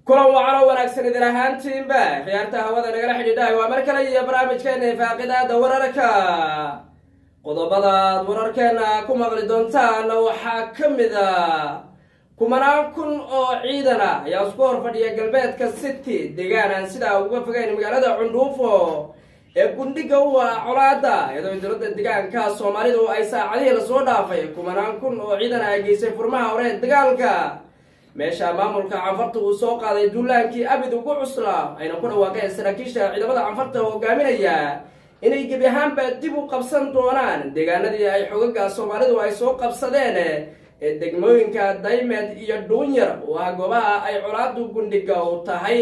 kulan wacano wanaagsan idin ahaantiinba khiyaarta hawada nagala xidhiidhahay waa mar kale iyo barnaamijkeena ifaaqidaada wararka qodobadaad wararkeena ku maqli doontaan waxaa ka mid a kumanaan kun oo ciidan ah ayaa isku hor fadhiya galbeedka city deegaan aan sidaa uga fogeyn magaalada cundhuufo ee gundhiga u ah colaada iyadoo dowladda deegaanka soomaalidu ay saacadihii lasoo dhaafay kumanaan kun oo ciidan ah geysay furmaha hore dagaalka meesha maamulka canfarta uu soo qaaday duulaankii abid ugu cuslaa ayna ku dhawaaqeen saraakiisha ciidamada canfarta hogaaminaya inay gebi ahaanba dib u qabsan doonaan deegaanadii ay xogaga soomaalidu ay soo qabsadeen ee degmooyinka daymed iyo dhuunyar oo ah goobaha ay colaadu gundhiga u tahay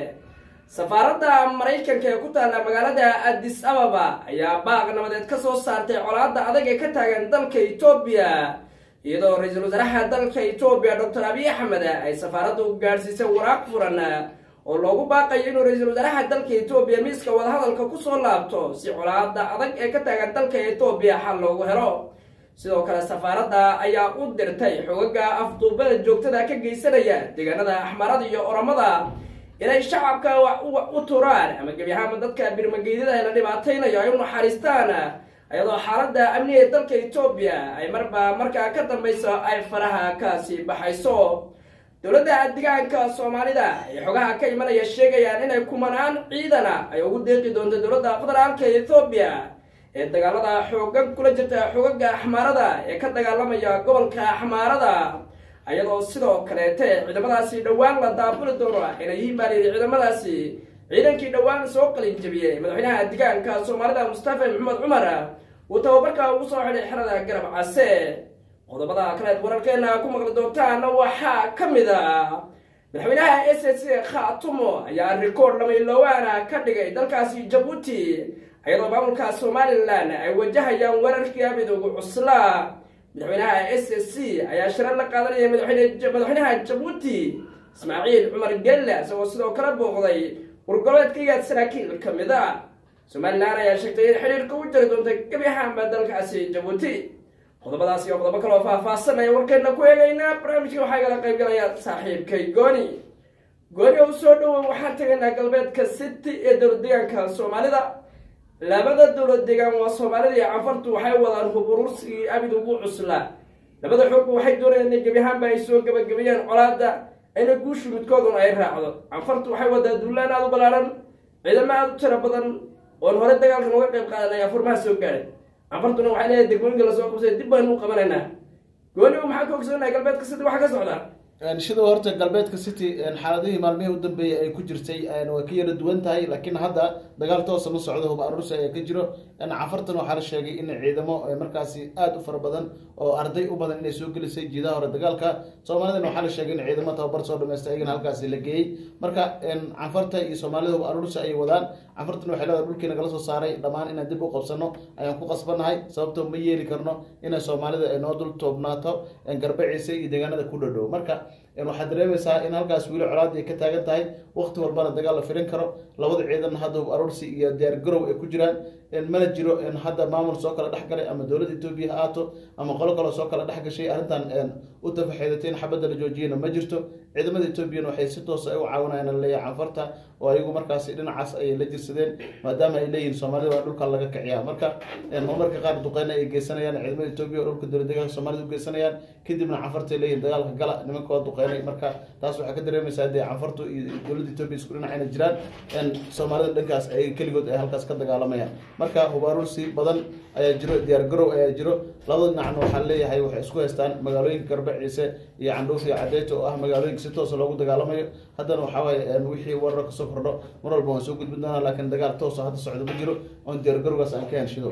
safaaradda maraykanka ee ku taalla magaalada addis ababa ayaa baaq nabadeed ka soo saartay colaada adag ee ka taagan dalka etoobiya iyadoo ra-iisul wasaaraha dalka etoobiya doctor abiy axmed ay safaaraddu gaadhsiisay waraaq furan oo loogu baaqayo inuu ra-iisul wasaaraha dalka etoobiya miiska wadahadalka kusoo laabto si colaada adag ee ka taagan dalka etoobiya xal loogu helo sidoo kale safaaradda ayaa u dirtay xogaga afduubada joogtada ka geysanaya deegaanada axmarada iyo oramada inay shacabka wax u turaan ama gebi ahaanba dadka birmageydada la dhibaataynayo ay u naxariistaan iyadoo xaaladda amniga ee dalka etoobiya ay marba markaa ka dambayso ay faraha kasii baxayso dowladda deegaanka soomaalida ee xogaha ka imanaya sheegayaan inay kumanaan ciidana ay ugu deeqi doonto dowladda federaalka etoobiya ee dagaalada xooga kula jirta xogaga axmaarada ee ka dagaalamaya gobolka axmaarada iyadoo sidoo kaleete ciidamadaasi dhowaan la daabuli doono inay yimaadeen ciidamadaasi ciidankii dhowaan soo qalin jabiyey madaxweynaha deegaanka soomaalida mustafa maxamed cumar uu tababarka ugu soo xidhay xerada garab case qodobada kaleed wararkeena ku maqli doontaan waxaa ka mid a madaxweynaha s s khatumo ayaa rikoord lamaylowaana ka dhigay dalkaasi jabuuti iyadoo maamulka somalilan ay wajahayaan weerarkii abid ugu cuslaa madaxweynaha s s c ayaa shirar la qaadanaya madaxweynaha jabuuti ismaaciil cumar gelle isagoo sidoo kale booqday wargoleedkaigaad saraakiil ka mid a somalilan ayaa sheegtay in xidhiirka u jari doonta gebi ahaanba dalkaasi jabuuti qodobadaas iyo qodobo kaloo faahfaahsanaya warkeena ku eegaynaa barnaamijka waxaa igala qaybgalaya saaxiibkay gooni gooni oo soo dhowow waxaan tegaynaa galbeedka city ee dowlad deegaanka soomaalida labada dowlad deegaan waa soomaalida iyo canfartu waxay wadaan huburursigii abid ugu cuslaa labada xoogba waxay doonayaan inay gebi ahaanba ay soo gebagabeeyaan colaada ayna guushu midkooduna ay raacdo canfartu waxay wadaa duulaan aada u ballaaran ciidamo aada u tiro badan oon hore dagaalkan uga qayb qaadan ayaa furmaha soo gaadhay canfartuna waxay leedahay degmooyinka lasoo qabsay dib baynu u qabanaynaa gooni maxaa ka ogsoonaya galbeedka city waxa ka socda sidoo horta galbeedka city xaaladihii maalmihii u dambeeyay ay ku jirtay way ka yara duwan tahay laakiin hadda dagaal toosa ma socdo hub aruursi ayaa ka jiro cafartan waxaa la sheegay in ciidamo markaasi aada u fara badan oo arday u badan inay soo gelisay jiidaha hore dagaalka soomaalidana waxaa la sheegay in ciidamo tababar soo dhameystay ayagana halkaasi la geeyey marka canfarta iyo soomaalida hub aruursi ayay wadaan canfartan waxay leedahay dhulkii nagala soo saaray dhammaan inaan dib u qabsano ayaan ku qasbanahay sababtoo ma yeeli karno inay soomaalida ay noo dul toobnaato garbaciisa iyo deegaanada ku dhadhow marka waxaad dareemaysaa in halkaas weli colaadii ay ka taagan tahay wakti walbana dagaal la firin karo labada ciidan hadda hub aroorsi iyo diyaar garow ay ku jiraan mana jiro hadda maamul soo kala dhexgalay ama dowladda etoobiya ha aato ama qolo kaloo soo kala dhex gashay arrintan u tafaxeedatay in xabadda la joojiyana ma jirto ciidamada etoobiyana waxay si toosa u caawinayaan laleeyahay canfarta oo ayagu markaasi dhinacaas ayay la jirsadeen maadaama ay leeyihin soomaalida waa dhulka laga kiciyaa marka marmarka qaar duqeyna ay geysanayaan ciidamada etoobiya oo dhulka dowlad deegaanka soomaalida u geysanayaan kadibna canfarta ay leeyihin dagaalka gala nimanka waa duqeynay marka taas waxaa ka dareemaysaa dee canfartu iyo dowladda etoobiya isku dhinacayna jiraan soomaalida dhankaas ay keligood ay halkaas ka dagaalamayaan marka hubaaruursi badan ayaa jiro diyaar garow ayaa jiro labada dhinacna waxaa leeyahay waxay isku haystaan magaalooyinka garbaciise iyo candhuuf iyo cadeyto oo ah magaalooyinka si toosa loogu dagaalamayo haddana waxaa waaye wixii warar kasoo kordho mar walba waan soo gudbin doonaa laakiin dagaal toosa hadda socdo ma jiro oon diyaar garowgaas aan ka henshido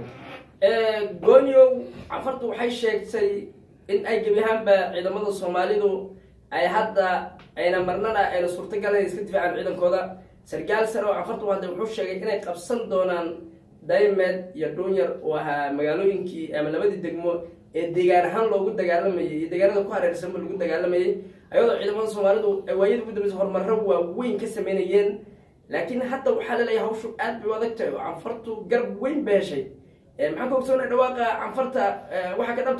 gooniow canfartu waxay sheegtay in ay gebi ahaanba ciidamada soomaalidu ay hadda ayna marnana ayna suurtagalan iska difaacaan ciidankooda sarkaal sare oo canfartu hadda wuxuu sheegay inay qabsan doonaan daymed iyo dhuunyar oo ahaa magaalooyinkii ama labadii degmo ee deegaan ahaan loogu dagaalamayay iyo deegaanada ku hareersanba lagu dagaalamayay ayadoo ciidamada soomaalidu ay waayada ugu dambeysa horumarro waaweyn ka sameynayeen laakiin hadda waxaa laleeyahay hawshu aad bay u adag tahay oo canfartu garab weyn ba heshay maxaan ka ogsoonay dhawaaqa canfarta waxaa ka dhabtaa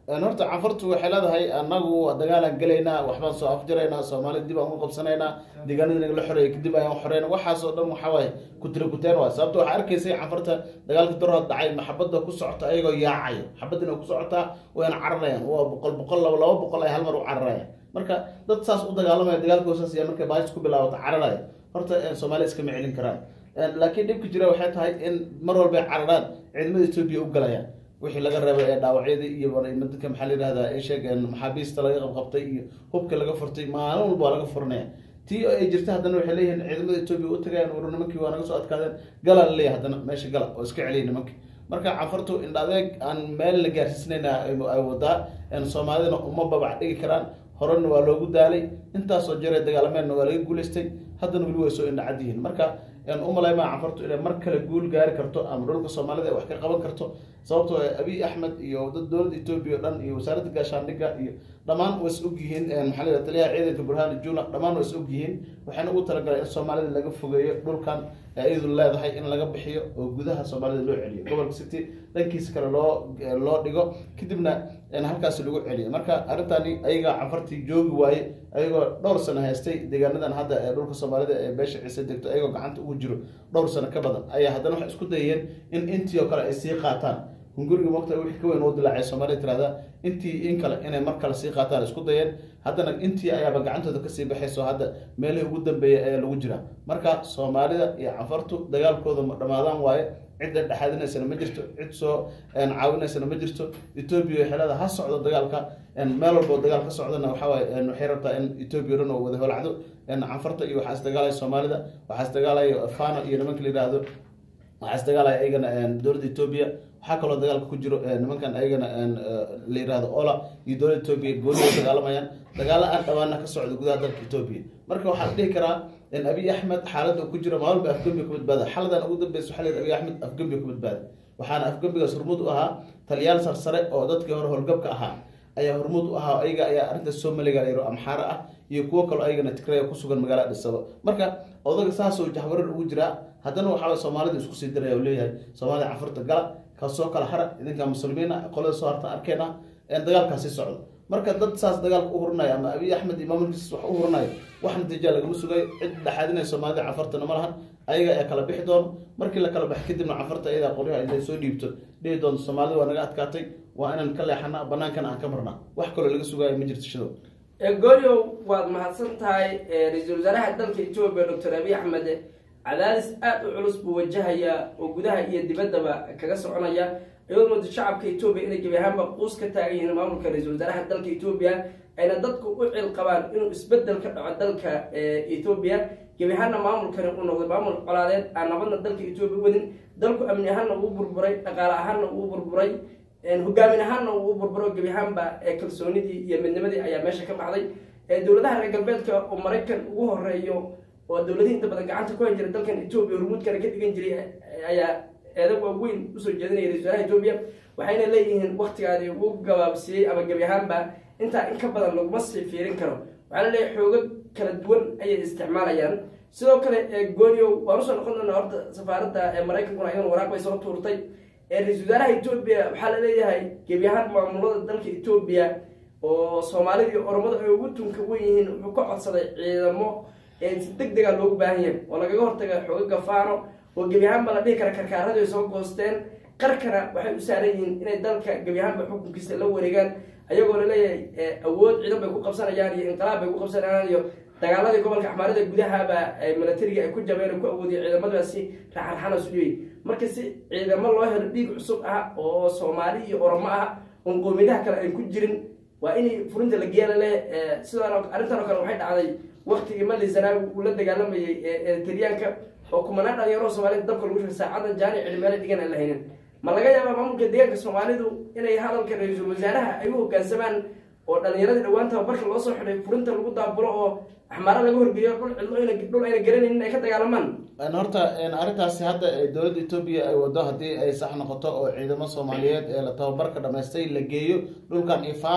horta canfartu waxay leedahay anagu dagaalaan gelaynaa waxbaan soo afjaraynaa soomaali dib aan u qabsanaynaa deegaanada naga la xoreeyay kadib ayaan xoreyna waxaasoo dhan waxaa waaye kutira kuteen waay sababta waxaa arkaysay canfarta dagaalka darood dhacay maxabada ku socota ayagoo yaacayo xabadina ku socotaa wayna cararayaan waa boqol boqol laba laba boqol ay hal mar u cararayaan marka dad saas u dagaalamaya dagaalkoosaas ayaa markay baahis ku bilaabata cararaya horta soomaaliya iskama celin karaan laakiin dhibka jira waxay tahay in mar walba ay cararaan ciidamada etoobiya u galayaan wixii laga reebay ee dhaawacyadii iyo dadka maxaa la yihahdaa ay sheegeen maxaabiista laga qabqabtay iyo hubka laga furtay maalin walba waa laga furanaya tii ay jirta haddana waxay leeyihiin ciidamada etoobiya u tagayaan war nimankii waa naga soo adkaadeen galaa la leeyahay haddana meesha gala oo iska celiya nimankii marka canfartu indha adeeg aan meel la gaarsiisnayna ay wadaa soomaalidana uma babac dhigi karaan horena waa loogu daalay intaasoo jare dagaalameenna waa laga guulaystay haddana weli way soo indhacad yihiin marka umalaymaa canfartu inay mar kale guul gaari karto ama dhulka soomaalida ay wax ka qaban karto sababtoo abiy axmed iyo dad dowladda etoobiya o dhan iyo wasaaradda gaashaandhigga iyo dhammaan way is og yihiin maxaa la taliyaha ciidanka burhani jula dhammaan way is og yihiin waxayna ugu talagaleen in soomaalida laga fogeeyo dhulkan iyadu leedahay in laga bixiyo oo gudaha soomaalida loo celiyo gobolka city dhankiisa kale loo loo dhigo kadibna halkaasi lagu celiyo marka arrintani ayaga canfartii joogi waaye ayagoo dhowr sano haystay deegaanadan hadda ee dhulka soomaalida ee beesha ciise degto ayagoo gacanta ugu jiro dhowr sano ka badan ayaa haddana waxay isku dayeen in intii oo kale ay sii qaataan hunguriga mogta wixii ka weyn oo dilaacay soomaalida tirahda intii in kale inay mar kale sii qaataan isku dayeen haddana intii ayaaba gacantooda kasii baxayso hadda meelihii ugu dambeeyay ayaa lagu jira marka soomaalida iyo canfartu dagaalkooda ma dhamaadaan waaye cidda dhexaadinaysana ma jirto cid soo caawinaysana ma jirto etoobiya waxay leedahay ha socdo dagaalka meel walbo dagaal ka socdana waxawaaye waxay rabtaa in etoobiya dhan oo wada holacdo canfarta iyo waxaa isdagaalaya soomaalida waxaa isdagaalaya fano iyo nimanka la yihahdo waxaa isdagaalaya ayagana dowladda etoobiya waxaa kaloo dagaalka ku jiro nimankan ayagana la yihahdo ola iyo dowladda etoobiya gooni ay dagaalamayaan dagaalo aan dhawaana ka socda gudaha dalka etoobiya marka waxaa la dhihi karaa abiy axmed xaaladda ku jiro maalba afgembiga ku badbaada xaladan ugu dambeysa waxaa la abiy axmed afgembiga ku badbaada waxaana afgembigaas hormuud u ahaa taliyaal sarsare oo dadkii hore howlgabka ahaa ayaa hormuud u ahaa ayaga ayaa arrintaas soomaliga yaro amxaaro ah iyo kuwo kaloo ayagana tigraya kusugan magaalada dhisabo marka odaga saasoo jahwarar ugu jiraa haddana waxaa soomaalida isku sii diraya leeyahay soomaalida canfurta gala kasoo kala hara idinka muslimiina qolada soo hartan arkeena dagaalkaasi socdo marka dad saas dagaalka u hurinaya ama abiy axmed iyo maamulkiis wax u hurinaya wax natiija lagama sugayo cid dhexaadinaya soomaalida canfartana ma lahan ayaga ayaa kala bixi doono markii la kala baxo kadibna canfarta ayadaa qoryaha intay soo dhiibto dhihi doonto soomaalida waa naga adkaatay waa inaan ka leexana banaankana aan ka marnaa wax kaloo laga sugaayo ma jirto shidow gooryow waad mahadsan tahay ra-iisul wasaaraha dalka etoobiya doctor abiy axmed cadaadis aada u culus buu wajahayaa oo gudaha iyo dibaddaba kaga soconaya iyadoo mooda shacabka etoobiya inay gebi ahaanba quus ka taagan yihiin maamulka ra-iisul wasaaraha dalka etoobiya ayna dadku u cil qabaan inuu isbedel ka dhaco dalka etoobiya gebi ahaanna maamulkani uu noqday maamul colaadeed aan nabadna dalka etoobiya wadin dalku amni ahaanna uu burburay dhaqaale ahaanna uu burburay hogaamin ahaanna uu u burburo gebi ahaanba kalsoonidii iyo midnimadii ayaa meesha ka baxday dowladaha reer galbeedka oo maraykan ugu horeeyo oo dowladihii inta badan gacanta ku han jira dalkan etoobiya hormuudkana ka dhigan jiray ayaa eedag waaweyn usoo jeedinaya ra-isul wasaaraha etoobiya waxayna leeyihiin waktigaadi ugu gabaabsiiyey ama gebi ahaanba intaa in ka badan laguma sii fiirin karo waxaa la leeyahay xoogo kala duwan ayay isticmaalayaan sidoo kale gooniow waan usoo noqon doonaa horta safaaradda maraykankuna ayadana waraaq bay soo tuurtay ra-isul wasaaraha etoobiya waxaa la leeyahay gebi ahaan maamulada dalka etoobiya oo soomaalida iyo oromada ay ugu tunka wen yihiin wuxuu ka codsaday ciidamo si deg dega loogu baahan yahay oo lagaga hortaga xooga gafaano oo gebi ahaanba la dhihi kara karkaaradu ay soo goosteen qarkana waxay u saaran yihiin inay dalka gebi ahaanba xukunkiisa la wareegaan ayagoo laleeyahay awood ciidan bay ku qabsanayaan iyo inqilaab bay ku qabsanayaan iyo dagaaladii gobolka axmaarada gudahaba milatariga ay ku jabeen ku awoodiya ciidamadaasi raxarxanas u dhiyey marka si ciidamo loo helo dhiig cusub ah oo soomaali iyo oromo ah oon qowmiyadaha kale ay ku jirin waa in furinta la geela leh sidoo arrintan oo kale waxay dhacday waktigii mali zanaawi uu la dagaalamayay eritariyaanka oo kumanaan dhalinyaro soomaalida dabka lagu shugay saacadan jaani cilmeele dhigan aan la haynin ma laga yaabaa maamulka deegaanka soomaalidu inay hadalka ra-iisul wasaaraha ay u hogaansamaan oo dhalinyaradii dhawaan tababarka loo soo xidhay furinta lagu daabulo oo axmaaro laga horgeeyo dhul cidlo dhul ayna garanaynin ay ka dagaalamaan horta arrintaasi hadda dowladda etoobiya ay wado haddii ay sax noqoto oo ciidamo soomaaliyeed ee la tababarka dhamaystay la geeyo dhulkan ifano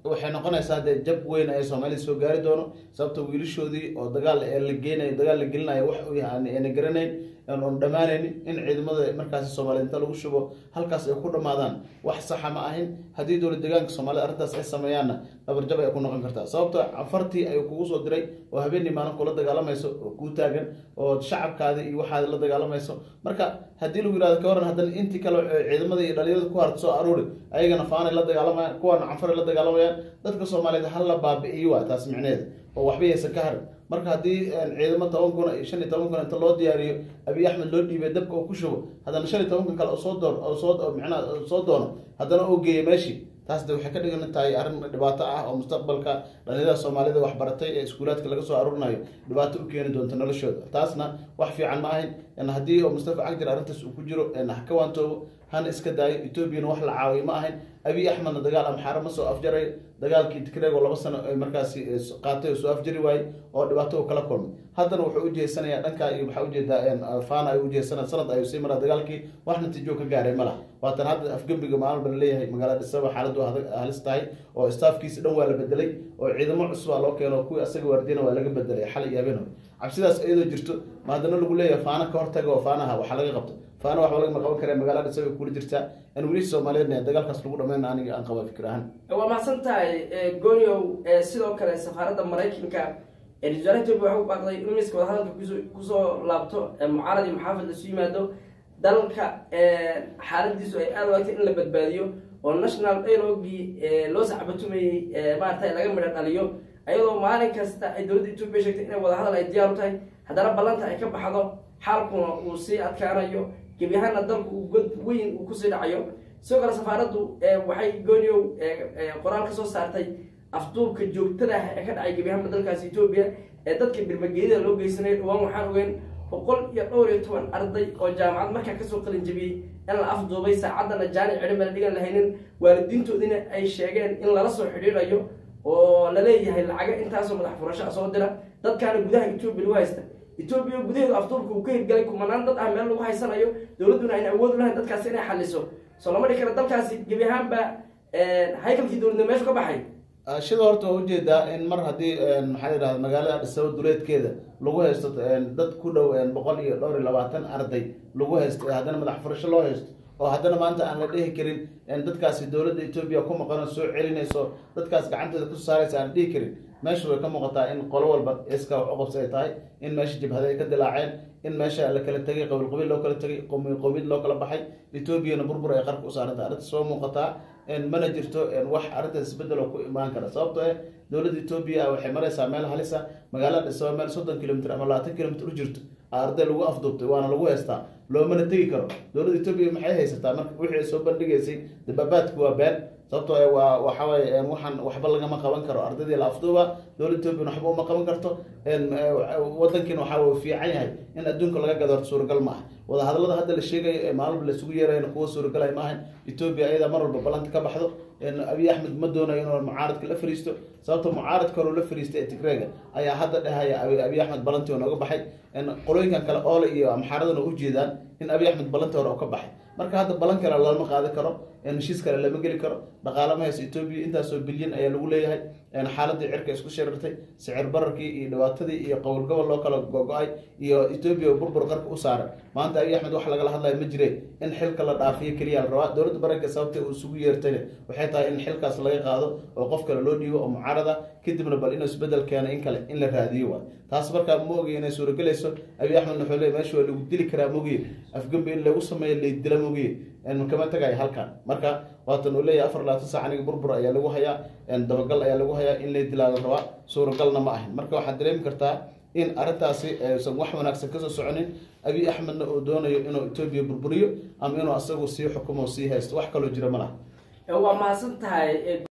waxay noqonaysaa dee jab weyn ay soomaalida soo gaari doono sababta wiilashoodii oo dagaal ee la geenayo dagaal la gelinayo wax uu yahay ayna garanayn oon dhammaanaynin in ciidamada markaasi soomaaliyed inta lagu shubo halkaas ay ku dhammaadaan wax saxa ma ahin haddii dowlad deegaanka soomaalida arrintaas ay sameeyaanna dhabarjab ay ku noqon kartaa sababto cafartii ayuu kugu soo diray oo habeenii maalin kula dagaalamayso oo kuu taagan oo shacabkaadi iyo waxaadi la dagaalamayso marka haddii lagu yihahdo ka waran haddana intii kale ciidamada iyo dhalinyarada ku harta soo aruuri ayagana faanay la dagaalamayaan kuwaana canfaray la dagaalamayaan dadka soomaaliyeed hala baabi-iyo waa taas micneheeda oo waxba yaysan ka harin marka haddii ciidamo toban kun iyo shan iyo toban kun inta loo diyaariyo abiy axmed loo dhiibay dabka oo ku shubo haddana shan iyo toban kun kale soo door soo micnaha soo doono haddana oo geeya meeshii taas de waxay ka dhigan tahay arrin dhibaato ah oo mustaqbalka dhalinyarada soomaalida waxbaratay ee iskuulaadka laga soo aruurinayo dhibaato u keeni doonto noloshooda taasna wax fiican ma ahayn haddii oo mustafa cagdir arrintaas uu ku jiro ha ka waantoobo hana iska daayo etoobiyana wax la caawiyo ma ahayn abiy axmedna dagaal amxaaro ma soo afjaray dagaalkii tigrego laba sano markaasi qaatay oo soo afjari waayey oo dhibaato u kala kulmay haddana wuxuu ujeesanayaa dhanka iyo waxaa ujeedaa fana ay ujeesana sanad ayuu sii maraa dagaalkii wax natiijo ka gaaray ma laha waatan hadda afgembiga maalin bala leeyahay magaalada dhisaba xaaladu halis tahay oo staafkiisi dhan waa la bedelay oo ciidamo cusubaa loo keeno kuwii asaga waardiyana waa laga bedelay xal iyo habeen hore cabsidaas iyadoo jirto ma haddana lagu leeyahay faana ka hortaga oo faanaha waxa laga qabto faana waxba lagama qaban kare magaalada dhisaba kula jirtaa in weli soomaaliyeedna dagaalkaas lagu dhameyn aniga aan qaba fikir ahaan waa mahadsan tahay goniow sidoo kale safaaradda maraykanka wasaaraha etoobiya waxa u baaqday in miiska wadahadalka kusoo laabto mucaarad iyo maxaafid lasu yimaado dalka xaaladiisu ay aada waagtay in la badbaadiyo oo national dialogii loo sacbatumayey maarata laga midho dhaliyo ayadoo maalin kasta ay dowladda etoobiya sheegtay inay wadahadal ay diyaar u tahay haddana ballanta ay ka baxdo xaalkuna uu sii adkaanayo gebi ahaana dalku uu god weyn uu kusii dhacayo sidoo kale safaaraddu waxay gooniow qoraal ka soo saartay afduubka joogtada ah ee ka dhacay gebi ahaanba dalkaasi etoobiya ee dadka birmageedida loo geysanayo dhawaan waxaan ogeyn boqol iyo dhowr iyo toban arday oo jaamacad markaa kasoo qalin jabiyey in la afduubay saacaddana jaani cidhin bala dhigan lahaynin waalidiintoodina ay sheegeen in lala soo xidhiidhayo oo laleeyahay lacaga intaasoo madax furasho soo dira dadkaana gudaha etoobiya lagu haysta etoobiya gudaheedu afduubka uu ka hirgalay kumanaan dad ah meel lagu haysanayo dowladduna ayna awood u lahayn dadkaasi inay xaliso soo lama dhigi kara dalkaasi gebi ahaanba haykalkii dowladnimo meesha ka baxay shida horta waa ujeedaa in mar haddii maxaa la yidhahda magaalada dhisabo duleedkeeda lagu haysto dad ku dhow boqol iyo dhowr iyo labaatan arday lagu haysto ee haddana madax furasho loo haysto oo haddana maanta aan la dhihi karin dadkaasi dowladda etoobiya ku maqano soo celinayso dadkaas gacanteeda kusoo saaraysa aan dhihi karin meesha way ka muuqataa in qolo walba iska wax uqabsi ay tahay in meesha jabhada ay ka dilaaceen in meesha la kala tegay qabiil qabiil loo kala tegay qomi qowmiyad loo kala baxay etoobiyana burbur ay qarka u saarantay arrinta soo muuqataa mana jirto wax arrintaas isbedel oo ku imaan kara sababto eh dowladda etoobiya waxay maraysaa meel halisa magaalada dhisaba meel soddon kilomitr ama labaatan kilomitr u jirto arday lagu afduubtay waana lagu haystaa loomana tegi karo dowladda etoobiya maxay haysataa marka wixii ay soo bandhigaysay dababaadku waa been sababto waa waxaway waxaan waxba lagama qaban karo ardaydii la afduuba dowladda etoobiya waxba uma qaban karto wadankiina waxaa fiican yahay in adduunka laga gado horta suuragal ma ah wadahadalada hadda la sheegayo ee maalba laisugu yeerayna kuwa suuragalay ma ahan etoobiya ayadaa mar walba ballanta ka baxdo abiy axmed ma doonayo inuu mucaaradka la fariisto sababta mucaaradka hore la fariistay ee tigreega ayaa hadda dhehaya abiy axmed ballantii nooga baxay qolooyinkan kale oole iyo amxaaradana ujeedaan in abiy axmed ballantii hore oo ka baxay marka hadda ballan kale lama qaadi karo heshiis kale lama geli karo dhaqaale ma hayso etoobiya intaasoo bilyan ayaa lagu leeyahay xaaladii cirka isku shirartay sicir bararkii iyo dhibaatadii iyo qowl gobol loo kala gogo-ay iyo etoobiya burbur qarka u saaran maanta abiy axmed wax lagala hadlayo ma jire in xilka la dhaafiyo keliya la rabaa dowladda baranka sababta uu isugu yeertayna waxay tahay in xilkaas laga qaado oo qof kale loo dhiibo oo mucaarada kadibna bal inuu isbedel keeno in kale in la raadiyo waay taas markaa ma ogiy inay suuragelayso abiy axmed wuxuu leey meesha waa lagu dili karaa mogiye afgembi in lagu sameeyo laydila mogiye kama tagayo halkan marka waatan uu leeyahay afar labaatan sac aniga burbur ayaa lagu hayaa dabagal ayaa lagu hayaa in lay dilaa la rabaa suuragalna ma ahin marka waxaad dareemi kartaa in arrintaasi aysan wax wanaagsan kasoo soconin abiy axmedna uu doonayo inuu etoobiya burburiyo ama inuu asagu sii xukumo sii haysto wax kaloo jira ma laha waa mahadsan tahay